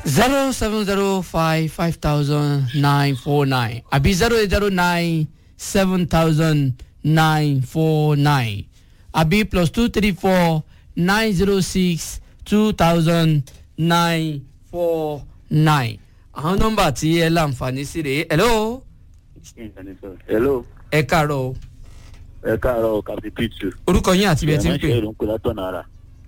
zero seven zero five five thousand nine four nine àbí zero eight zero nine seven thousand nine four nine àbí plus two three four nine zero six two thousand nine four nine àwọn nọ́mbà tí ẹ láǹfààní sí rèé hello hello ẹ káàárọ̀ o. ẹ káàárọ̀ captain pitu. orúkọ yín àti ibi ẹ ti ń pè ìránṣẹ́ ìlú ń pè látọ̀nà ara.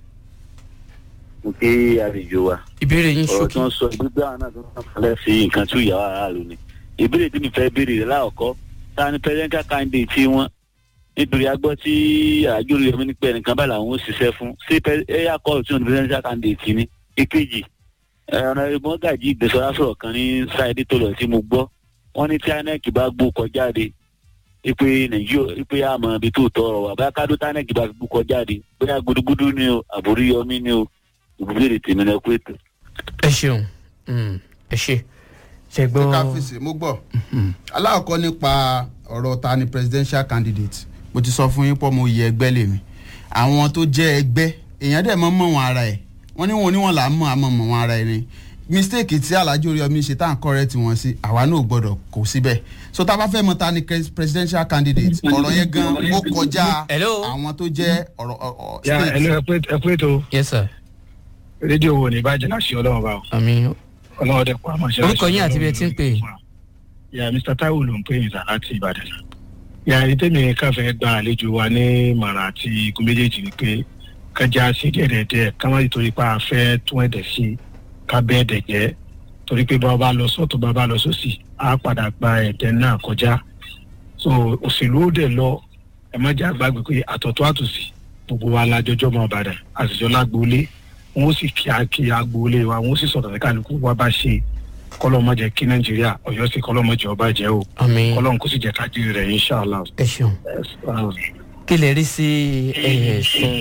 mo kí àlejò wa. ìbéèrè yín ọ̀rọ̀ tí ṣókí. wọ́n sọ gbígbé àwọn náà tó ń falẹ̀ sí nǹkan tí ìyàwó aráàlú ni. ìbéèrè tí mi fẹ́ béèrè rẹ̀ láàkọ́ ta ni presidential candidate tí wọ́n nítorí a gbọ́ tí àjò rẹ̀ mi ní pé ẹnìkan bá làwọn ó ṣiṣẹ́ fún ṣé ẹ̀yà kọ́ọ̀lù tí wọ́n ní presidential candidate ni. ìkejì ọ̀nà ìbọn gàjí ìgbésọ̀rọ̀ sọ̀rọ̀ kan ní sáìdì tó lọ tí mo gbọ́ wọ́n ní tí inec bá gbó kọjáde ipe nàìjíríà ipe àmọ́ ibi tó tọrọ wà bóyá kádó tí inec bá gbó kọjáde bóyá gudugudu ni o àbórí yọmí ni o ìbúlẹ̀ tèmi náà kó ètò. ẹ ṣeun Mm, ẹ ṣe ṣe ṣé ká gbọ́. fèsì mo gbọ́ aláàkọ́ nípa ọ̀rọ̀ ta ni presidential candidate mo ti sọ fún yín pọ́ mo yẹ ẹgbẹ́ lèmi àwọn tó jẹ́ ẹgbẹ́ èèyàn dẹ̀ mọ́ mọ́ wọn ara ẹ̀ wọ́n ní wọn oníwọ̀n là ń mọ̀ àmọ́ mọ̀ wọn ara ẹ̀ ni mistake tí alhaji oríyọmí ṣe tá à ń correct wọn sí àwa náà ò gbọ́dọ̀ kó síbẹ̀ so tá a bá fẹ́ mọ ta ni pres- presidential candidate ọ̀rọ̀ yẹn gan ó kọjá Hello? àwọn tó jẹ́ ọ̀rọ̀ ọ̀- ọ̀- ya state. ẹnu ẹ pé tó yes sir rédíò wo ní ìbàjẹ́ láṣẹ ọlọ́run bá o àmì ọlọ́run dẹ̀ pa àmọ́ ṣe Orúkọ yín àti ibi ẹ ti ń pè. ya mr taiwo ló ń pè yín sá láti ìbàdàn sá ya ìtẹ́mi káfẹ́ gba àlejò wa ní màrà àti igun méjèèjì ni pé kájà sí díẹ̀díẹ̀ ká má torí pa afẹ́ tún ẹ̀dẹ̀ sí ká bẹ́ ẹ̀dẹ̀ jẹ́ torí pé bá a bá lọ sọ́tún bá a bá lọ sósì á padà gba ẹ̀dẹ̀ náà kọjá so òṣèlú ó dẹ̀ lọ ẹ má jẹ́ àgbàgbé pé àtọ̀tọ̀ àtòsí gbogbo wa lájọjọ́ mọ́ ọ̀bàdàn àtijọ́ lágbóolé wọn ó sì kí a kí agboolé wa wọn ó sì sọ̀rọ̀ ní kálukú wa bá ṣe kọ́lọ́mọ jẹ́ kí nàìjíríà ọ̀yọ́ sí kọ́lọ́mọ jẹ́ ọba jẹ́ o àmì kọ́lọ́mọ kó sì jẹ́ kájí rẹ̀ inṣàlá. ẹ ṣeun kí lè rí sí ẹ̀sùn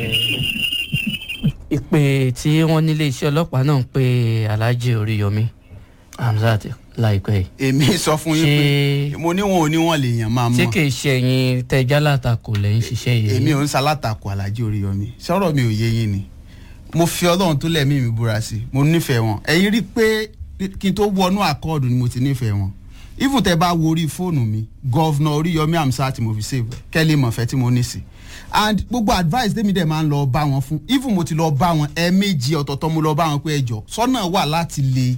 ìpè tí wọ́n nílé iṣẹ́ ọlọ́pàá náà ń pe alhaji oríyọmí hamzat láìpẹ́ yìí èmi sọ fún yín pé mo ní wọn ò ní wọn lè yàn máa ṣé mọ̀ kì í ṣe ẹ̀yin tẹ́já látakò lẹ́yìn ṣiṣẹ́ yìí. èmi ò ń ṣalátakò alájí oríyọmí sọ̀rọ̀ mi ò yé yín ni mo fi ọlọ́run tó lẹ̀mí mi búra sí i mo nífẹ̀ẹ́ wọn ẹ̀yin rí i pé kí n tó wọnú àkọọ́dù ni mo ti nífẹ̀ẹ́ wọn even tẹ bá wo orí fóònù mi gọ́vnà oríyọmí amsa tí mo fi save kẹ́lí mọ̀fẹ́ tí mo ní sí and gbogbo advice tèmi dẹ̀ máa ń lọ bá wọn fún even mo ti lọ bá wọn ẹ̀ẹ̀mejì ọ̀tọ̀ọ̀tọ̀ mo lọ bá wọn pé ẹjọ́ sọ́nà wà láti lè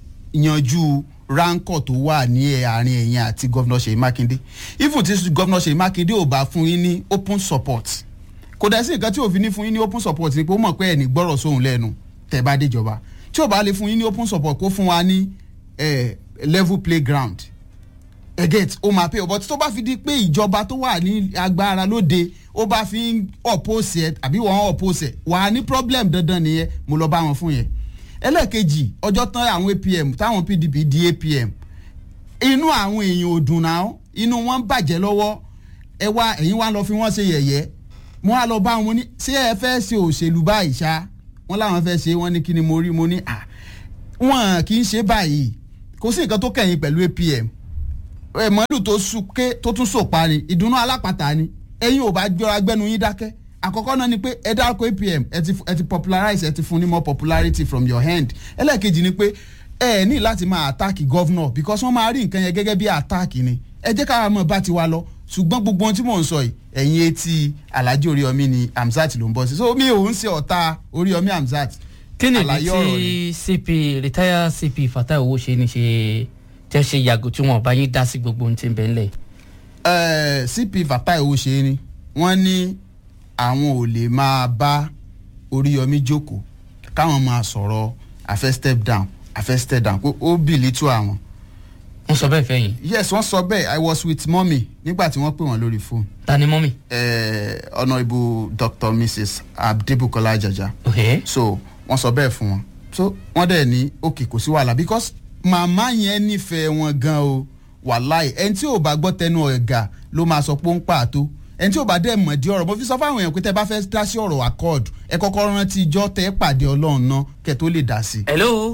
yanjú ránkọ̀ tó wà ní ẹ̀ àárín ẹ̀yìn àti gọ́vnà ṣèyí mákindé even tí gọ́vnà ṣèyí mákindé ò bá fún yín ní open support kò dẹ̀ sí nǹkan tí òfin ní fún yín ní open support ni pé ó mọ̀ pé ẹ̀ ní gbọ́rọ̀ sóhun lẹ́nu tẹ̀ bá déjọba tí ò bá lè fún yín ní open support kó fún wa ní eh, level playground ẹgẹt ó máa pé ọ̀bọ̀ tí tó bá fi di pé ìjọba tó wà ní agbára lóde ó bá fi ń oppose ẹ àbí wọ́n oppose ẹ wà á ní problem dandan nìyẹn mo lọ bá wọn fún yẹn ẹlẹ́ẹ̀kejì ọjọ́ tán àwọn apm táwọn pdp di apm inú àwọn èèyàn ò dùn náà inú wọn ń bàjẹ́ lọ́wọ́ ẹ wá ẹ̀yin wá lọ fi wọ́n ṣe yẹ̀yẹ́ mo wá lọ bá wọn ní ṣé ẹ fẹ́ ṣe òṣèlú báyìí ṣá wọn láwọn fẹ́ ṣe wọn ní kí ni mo rí mo ní à wọn kì í ṣe báyìí kò sí nǹkan tó kẹ̀yìn pẹ̀lú apm ẹ mọ́lù tó súnké tó tún sòpa ni ìdùnnú alápàtà ni ẹ̀yin ò bá jọra gbẹ́nu yín dákẹ́ àkọ́kọ́ náà ni pé ẹ dárúkọ apm ẹ ti ẹ ti popularize ẹ ti fún ní more popularity from your hand ẹlẹ́ẹ̀kejì ni pé ẹ ní láti máa attack governor because wọ́n máa rí nǹkan yẹn gẹ́gẹ́ bí attack ni ẹ jẹ́ káwa mọ̀ bá ti wa lọ ṣùgbọ́n gbogbo ohun tí mò ń sọ yìí ẹ̀yin etí alhaji oríyọmí ni hamzat ló ń bọ́ sí so mi ò ń ṣe ọ̀tá oríyọmí hamzat kí ni àlàyé ìdí ọ̀rọ̀ tí cp retired cp fatai owó ṣe ni ṣe tẹ́ ṣe yàgò tí wọ́n bá yín dá sí gbogbo ohun tí ń bẹ ńlẹ̀. Eh, cp fatai owó ṣe ni wọ́n ní àwọn ò lè máa bá oríyọmí jókòó káwọn máa sọ̀rọ̀ àfẹ́ step down àfẹ́ step down pé ó bìlì tó àwọn. wọ́n sọ bẹ́ẹ̀ fẹ́yìn yes wọ́n sọ bẹ́ẹ̀ i was with mommy nígbà tí wọ́n pè wọ́n lórí fóònù ta ni mọ́mì. eh, honourable dr mrs abdebukola ajaja ok so wọ́n sọ bẹ́ẹ̀ fún wọn so wọ́n dẹ̀ ní òkè kò sí wàhálà because màmá yẹn nífẹ̀ẹ́ wọn gan o wàláì ẹni tí ò bá gbọ́ tẹnu ọ̀gá ló máa sọ pé ó ń pàtó ẹni tí ò bá dẹ̀ mọ̀ di ọ̀rọ̀ mo fi sọ fáwọn èèyàn pé tẹ bá fẹ́ dá sí ọ̀rọ̀ accord ẹ kọ́kọ́ rántí ijọ́ tẹ́ pàdé ọlọ́run náà kẹ́ tó lè dá sí i. hello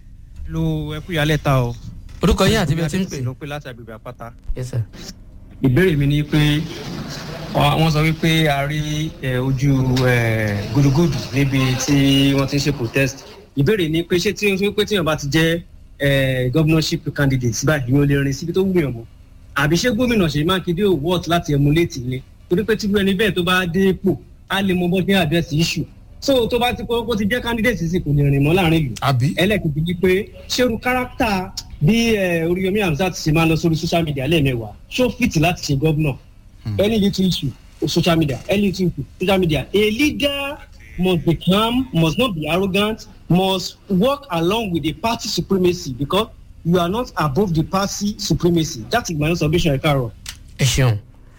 lo ẹkú yálẹ̀ ta o. orúkọ yín àti bí ẹ ti ń pè. ló pé láti agbègbè àpáta. yes sir. ìbéèrè mi ni pé ọ- wọ́n sọ wípé a rí ẹ, ojú ẹ, gúdúgúdù níbi tí wọ́n ti ń ṣe protest ìbéèrè ni pé ṣé tí ó pé tíyàn bá ti jẹ́ eh, governorship candidate báyìí yóò lè rìn síbi tó wúyàn mọ́ àbí ṣé gómìnà ṣèyí mákindé ò wọ́ọ̀tì láti emulate ilé torí pé tíru ẹni bẹ́ẹ̀ tó bá dé ipò á lè mọ bó ṣe àdírẹ́sì issue so tó bá ti kó kó ti jẹ́ candidate sì kò lè rìn mọ́ láàrin ìlú àbí. ẹlẹ́kejì ni pé ṣerú kárátà bí eh, oríyomi hamzat ṣe máa ń lọ sórí social media lẹ́ẹ̀mẹ́wàá ṣó fìtì láti ṣe gómìnà any little issue social media any little issue social media a leader must be calm must not be arrogant must work along with the party supremacy because you are not above the party supremacy that is my own submission ekaro. ẹ ṣeun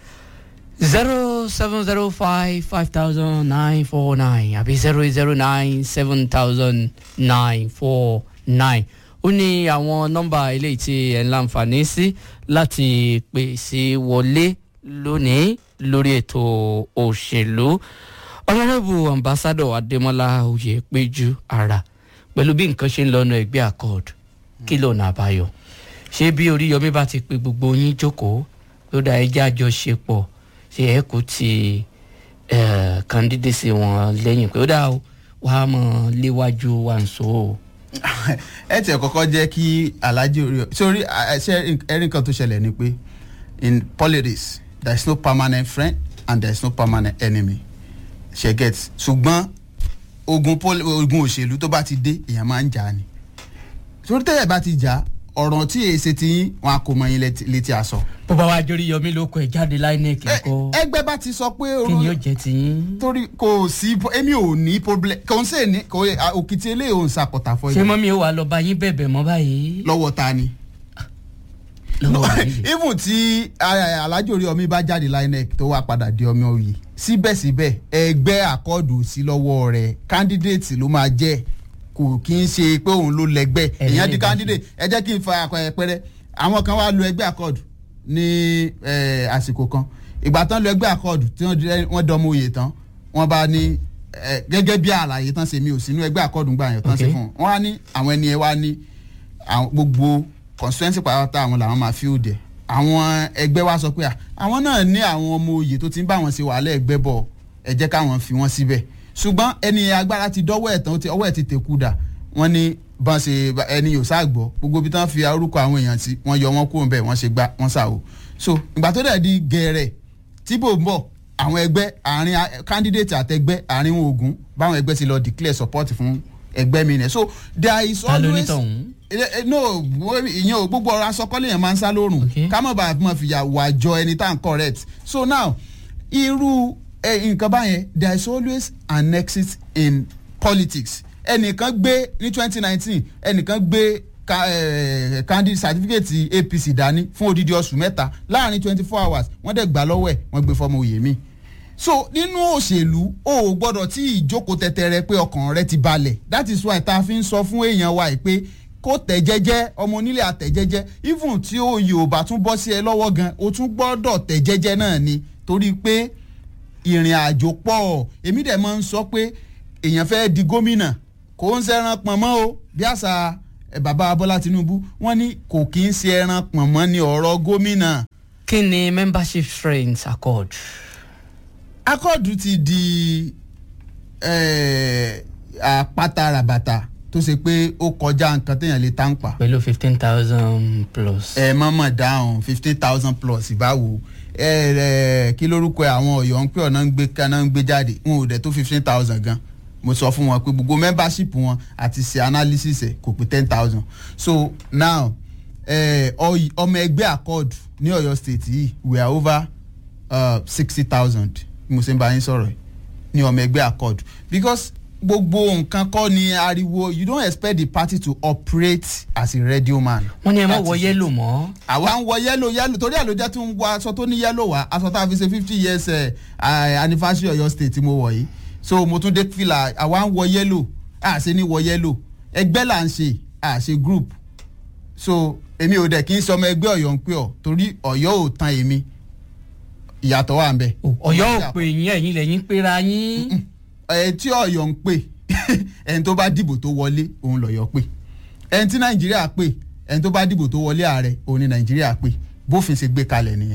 zero seven zero five five thousand nine four nine àbí zero eight zero nine seven thousand nine four nine ó ní àwọn nọ́mbà eléyìí tí ẹ̀ ń láǹfààní sí láti pè sí wọlé lónìí lórí ètò òṣèlú ọlọ́rẹ́bù ambassadọ adémọlá oyèpéjú ara pẹ̀lú bí nǹkan ṣe ń lọ́nà ẹgbẹ́ accord kí lọ́nà àbáyọ ṣé bí oríyọmí bá ti pe gbogbo yín jókòó ló dá ẹjẹ́ àjọṣepọ̀ ṣe ẹ kò ti kandidasi wọn lẹ́yìn pé ó dá o wàá mọ̀ léwájú wa ń so o. ẹ tiẹ̀ kọ́kọ́ jẹ́ kí alhaji orí sórí ṣe ẹ̀rí nǹkan tó ṣẹlẹ̀ ni pé in politics there is no permanent friend and there is no permanent enemy ṣe get ṣùgbọ́n ogun poli ogun òṣèlú tó bá ti dé èèyàn máa ń jà ni sórí tẹ́lẹ̀ bá ti jà ọ̀rọ̀ tí èsì ti yín wọn a kò mọ yín létí- létí aṣọ. bó bá wá jórí yọmí ló kọ ẹ jáde láìnẹ́ẹ̀kì Ẹ- kọ́ ẹgbẹ́ bá ti sọ pé kí ni yóò jẹ́ tiyín. torí kò sí èmi ò ní problem kò ń sè ní kò òkìtì eléyìí ò ń sàpọ̀tà fọ́ ṣé yìí mọ́mí ó wà lọ bá yín bẹ̀bẹ̀ mọ́ báyìí. lọ́wọ́ ta ni. lọ́wọ́ yìí. even tí ah, alhaji orí omi bá jáde linec tó wá padà di ọmọ òye síbẹ̀síbẹ̀ ẹgbẹ́ àkọọ́dù sí lọ́wọ́ rẹ̀ candidate ló máa jẹ́ kò kí ń ṣe pé òun ló lẹ́gbẹ́ Ẹni èèyàn lè di dá candidate ẹ jẹ́ kí n fa àpẹẹrẹ àwọn kan wá lu ẹgbẹ́ àkọọ́dù ní eh, àsìkò kan ìgbà tán lu ẹgbẹ́ àkọọ́dù tí wọ́n di- wọ́n dọmọ òye tán wọ́n bá ní eh, gẹ́gẹ́ bí àlàyé tán ṣe mi ò sínú ẹgbẹ́ àkọọ́dù gbà yẹn tán ṣe Okay. fún wọn wọ́n á ní àwọn ẹni ẹ wá ní àwọn gbogbo constituency pàápàá àwọn làwọn máa fi òde àwọn ẹgbẹ́ wa sọ pé à, àwọn náà ní àwọn ọmọ oyè tó ti ń bá wọn ṣe wàhálà ẹgbẹ́ bọ̀ ẹ jẹ́ káwọn fi wọ́n síbẹ̀ ṣùgbọ́n ẹni agbára ti dọ́wọ́ ẹ̀ tán ó ti- ọwọ́ ẹ̀ ti tẹ̀kú dà wọ́n ní bọ́n ṣe bá- ẹni yóò sáàgbọ́ gbogbo ibi tí wọ́n fi orúkọ àwọn èèyàn sí wọ́n yọ wọ́n kúrò bẹ́ẹ̀ wọ́n ṣe gbá wọ́n ṣàwò so ìgbà tó dẹ̀ di gẹ̀ẹ́rẹ̀ tí bò ń bọ̀ àwọn ẹgbẹ́ àárín a- candidate àtẹgbẹ́ àárín wọn ogun báwọn ẹgbẹ́ ti lọ declare support fún ẹgbẹ́ mi nẹ̀ so there is ta ló ní always tọ̀hún. Eh, eh, no wo- ìyẹn o gbogbo ọ̀rọ̀ asọkọ́lé yẹn máa ń sá lórùn Okay. ká mọ̀ bá a mọ̀ fìyà wà jọ ẹni tá à ń correct so now irú eh, nǹkan báyẹn there is always an exit in politics ẹnìkan gbé ní twenty nineteen ẹnìkan gbé ka- eh, candidate certificate apc dání fún odidi oṣù mẹ́ta láàrin twenty four hours wọ́n dẹ̀ gbà lọ́wọ́ ẹ̀ wọ́n gbé fọmọ òye mi so nínú òṣèlú o ò gbọ́dọ̀ tí ìjókòó tẹ̀tẹ̀rẹ̀ pé ọkàn rẹ ti balẹ̀ that is why ta fi ń sọ fún èèyàn wa yìí pé kó tẹ̀ jẹ́jẹ́ ọmọ onílé àtẹ̀ jẹ́jẹ́ even tí oyè ò bá tún bọ́ sí ẹ lọ́wọ́ gan o tún gbọ́dọ̀ tẹ̀ jẹ́jẹ́ náà ni torí pé ìrìn àjò pọ̀ èmi dẹ̀ máa ń sọ pé èèyàn fẹ́ di gómìnà kò ń ṣẹran pọ̀nmọ́ o bí àṣà ẹ̀, bàbá bọ́lá tinubu wọ́n ní kò kí ń ṣe ẹran pọ̀nmọ́ ní ọ̀rọ̀ gómìnà kí ni membership strength accord. akọ́ọ̀dù ti di eh, àpáta ràbàtà tó ṣe pé ó kọjá nǹkan téèyàn lè tá ń pa pẹ̀lú fifteen thousand plus. ẹ mọ̀mọ̀ dáhùn fifteen thousand plus ìbáwo ẹ ẹ kí lórúkọ àwọn ọ̀yọ́ ń pè ọ̀nà ń gbé kaná ń gbé jáde wọn ò dẹ̀ tó fifteen thousand gan mo sọ fún wọn pé gbogbo membership wọn àti ṣe analysis ẹ kò pé ten thousand so now eh, ọy- ọmọ ẹgbẹ́ accord ní ọ̀yọ́ state yìí we are over sixty thousand mo ṣe ń bá yín sọ̀rọ̀ yìí ní ọmọ ẹgbẹ́ accord because gbogbo nǹkan kọ́ ni ariwo you don't expect the party to operate as a radio man. wọ́n ní ẹ má That wọ is it yẹ́lò mọ́. àwa ń wọ yẹ́lò yẹ́lò torí ẹ̀ ló jẹ́ tí ń wọ aṣọ tó ní yẹ́lò wá aṣọ tá a fi ṣe fifty years eh, ah, anniversary ọ̀yọ́ state tí mo wọ̀ yìí so mo tún dé fìlà àwa ń wọ yẹ́lò a ṣe ní wọ yẹ́lò ẹgbẹ́ là ń ṣe a ṣe group so èmi ò dẹ̀ kí n sọmọ ẹgbẹ́ ọ̀yọ́ ń pè ọ́ torí ọ̀yọ́ ò tan èmi ìyàtọ̀ wà ń bẹ̀. ọ̀yọ́ ò pè yín ẹ̀yin lẹ́yìn péra yín. ẹ tí ọ̀yọ́ ń pè ẹni tó bá dìbò tó wọlé òun lọ̀yọ́ pè ẹni tí nàìjíríà pè ẹni tó bá dìbò tó wọlé ààrẹ òun ni nàìjíríà pè bófin ṣe gbé kalẹ̀ nìyẹn.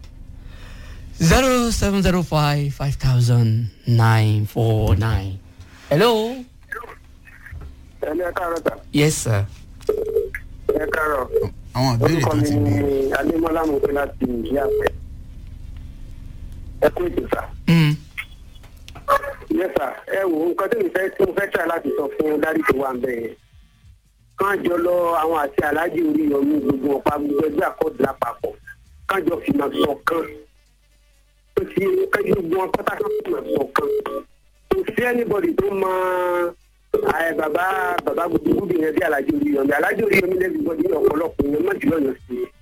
zero seven zero five five thousand nine four nine. hello. ẹni ẹ káàárọ̀ sà yes sir. ẹ káàárọ̀ àwọn ìbéèrè orúkọ kan mi ti ni béèrè. adémọlá mo pé láti ìyá àpẹ ẹ kú ètò sà Mm. yẹ sà ẹ wò ó nǹkan tí mo fẹ́ tí mo fẹ́ try láti sọ fún dárí tó wà ń bẹ̀ yẹn kán jọ lọ àwọn àti aláàjì orí yọmí gbogbo ọ̀pá gbogbo ẹgbẹ́ àkọọ́dù lápapọ̀ kán jọ fìmọ̀ ṣọ̀kan tó ti kájú gbogbo wọn pátá kan fìmọ̀ ṣọ̀kan kò sí anybody tó mọ ẹ bàbá bàbá gbogbo yẹn bí aláàjì orí yọmí aláàjì orí yọmí lẹ́gbẹ̀ẹ́ gbọ́dọ̀ ní ọ̀pọ̀lọpọ̀ yẹn mọ́tì lọ́yọ̀ sí i.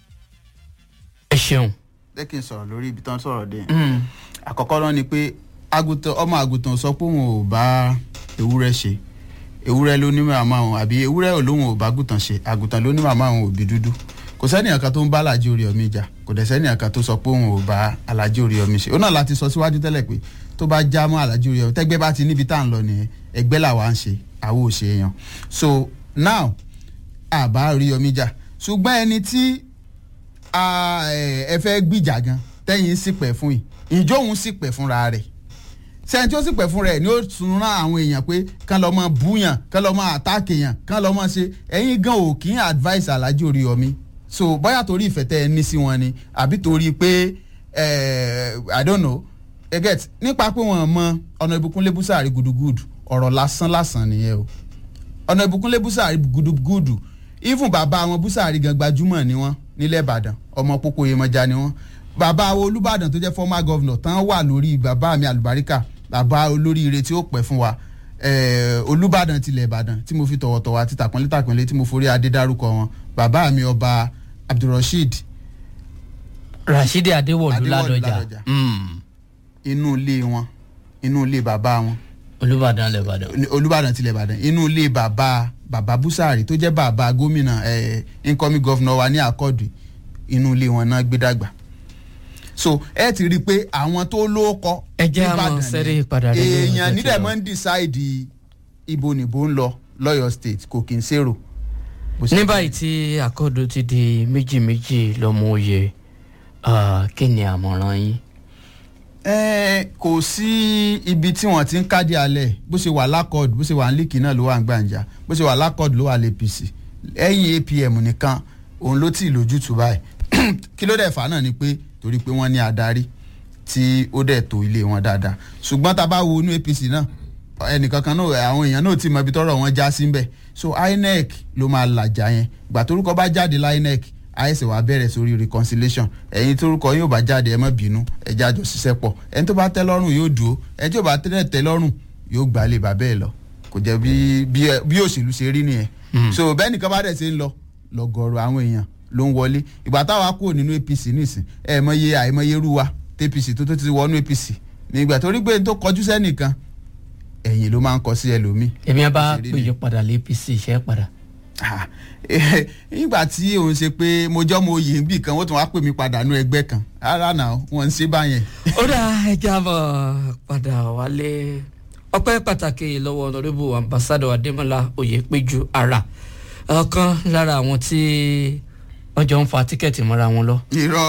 ẹ ṣeun. jẹ́ kí n sọ̀rọ̀ lórí ibi tán sọ̀rọ̀ dé. Mm. àkọ́kọ́ náà ni pé àgùntàn ọmọ àgùntàn sọ pé òun ò bá ewúrẹ́ ṣe ewúrẹ́ ló ní màmá òun àbí ewúrẹ́ ò lóun ò bá àgùntàn ṣe àgùntàn ló ní màmá òun òbí dúdú kò sẹ́nìyàn kan tó ń bá alájí orí ọmí jà kò dẹ̀ sẹ́nìyàn kan tó sọ pé òun ò bá alájí orí ọmí ṣe ó náà láti sọ síwájú tẹ́lẹ̀ pé tó bá já mọ́ alájí orí ọmí tẹ́gbẹ́ bá ti níbi tá à ń lọ nìyẹn ẹgbẹ́ làwa ń ṣe àwo ò ṣe èèyàn so now àbá orí ọmí jà ṣùgbọ́n ẹni tí a, ẹ ẹ fẹ́ gbìjà gan tẹ́yìn sì pẹ̀ fún yìí ìjọ òun sì pẹ̀ fúnra rẹ̀ sẹ́yìn tí ó sì pẹ̀ fún rẹ̀ ni ó tún rán àwọn èèyàn pé kán lọ́ mọ búyàn kán lọ́ mọ àtàkì yàn kán lọ́ mọ ṣe ẹ̀yin gan ò kí ń advice alájí orí omi so bóyá torí ìfẹ́ tẹ́ ẹ ní sí wọn ni àbí torí pé eh, i don't know ẹ get nípa pé wọ́n mọ ọ̀nà ìbùkún lébùsàárì gudugudu ọ̀rọ̀ lásán lásán nìyẹn o ọ̀nà ìbùkúnlé búsàárì gudugudu even bàbá àwọn búsàárì gan gbajúmọ̀ ni wọ́n nílẹ̀ ìbàdàn ọmọ pópó yemọja ni wọ́n bàbá àwọn olùbàdàn tó jẹ́ former governor tán wà lórí bàbá mi àlùbáríkà bàbá olóríire tí ó pẹ́ fún wa eh, olùbàdàn tilẹ̀ ìbàdàn tí mo fi tọ̀wọ̀tọ̀wọ̀ àti tàpọ́nlé tàpọ́nlé tí mo forí adé dárúkọ wọn bàbá mi ọba abdulrasheed rasheed adéwọlú Adéwọ̀lú ládọjà Ládọjà. Mm. inú ilé wọn inú ilé bàbá wọn olùbàdàn lẹ́bàdàn. olùbàdàn tilẹ̀ ìbàdàn inú ilé bàbá bàbá búsàárì tó jẹ́ bàbá gómìnà eh, incoming governor wa ní àkọ́dù inú ilé wọn náà gbé dàgbà so ẹ ti rí i pé àwọn tó lóókọ Ẹ jẹ́ á nìbàdàn mọ ni. sẹ́rí padà lẹ́yìn ọjọ́ èèyàn tí nílẹ̀ ó- máa ń decide ibo nìbò ń lọ lọ́yọ̀ state kò kí n ṣèrò. bó ṣe ní jẹ́. báyìí tí àkọ́dù ti di méjì méjì lọ́mọ oyè ah, kí ni àmọ̀ràn yín. ẹ kò sí ibi tí wọn ti ń kádìí alẹ bó ṣe wà lákọọdù bó ṣe wà nílìkì náà ló wà ń gbàǹjà bó ṣe wà lákọọdù ló wà lapc ẹ̀yìn apm nìkan òun ló tì lójútùú báyìí kí ló dẹ̀ fà á náà ni pé torí pé wọ́n ní adarí tí ó dẹ̀ tó ilé wọn dáadáa ṣùgbọ́n tá a bá wo inú apc náà ẹnìkankan náà àwọn èèyàn náà ti mọ ibi tọ́rọ̀ wọn já sí ńbẹ̀ so inec ló máa làjà yẹn ìgbà torúkọ bá jáde lá inec àìsè wàá bẹ̀rẹ̀ sórí reconciliation ẹ̀yin torúkọ yóò bá jáde ẹ má bínú ẹja jọ ṣiṣẹ́ pọ̀ ẹni tó bá tẹ́ lọ́rùn yóò dúró ẹni tí ò bá tẹ́ tẹ́ lọ́rùn yóò gbà lè bàbẹ́ ẹ̀ lọ kò jẹ́ bí bí bí òṣèlú ṣe rí nìyẹn so bẹ́ẹ̀ nìkan bá dẹ̀ ṣe ń lọ lọ́gọ̀ọ̀rọ̀ àwọn èèyàn ló ń wọlé ìgbà táwa kúrò nínú apc nísìn ẹ mọye àìmọye rú wa tapc tó tó ti wọnú apc nígbà torí pé n tó kọjú sẹ́nìkan ẹ̀yìn ló máa ń kọ sí ẹlòmíì èmi á bá Òṣèré ni. péjọ padà lé apc iṣẹ́ padà. Ah, eh, nígbà tí òun ṣe pé mo jọ́ mo yè níbì kan wọ́n tún wá pè mí padà nú ẹgbẹ́ kan rárá náà wọ́n ń ṣe báyẹn. ó dá ẹja bọ̀ padà wálé ọpẹ́ pàtàkì lọ́wọ́ ọ̀nàdébò ambassadọ adémọlá oyèpéjú ara ọ̀kan lára àwọn tí wọ́n jọ ń fa tíkẹ́ẹ̀tì mọ́ra wọn lọ. irọ́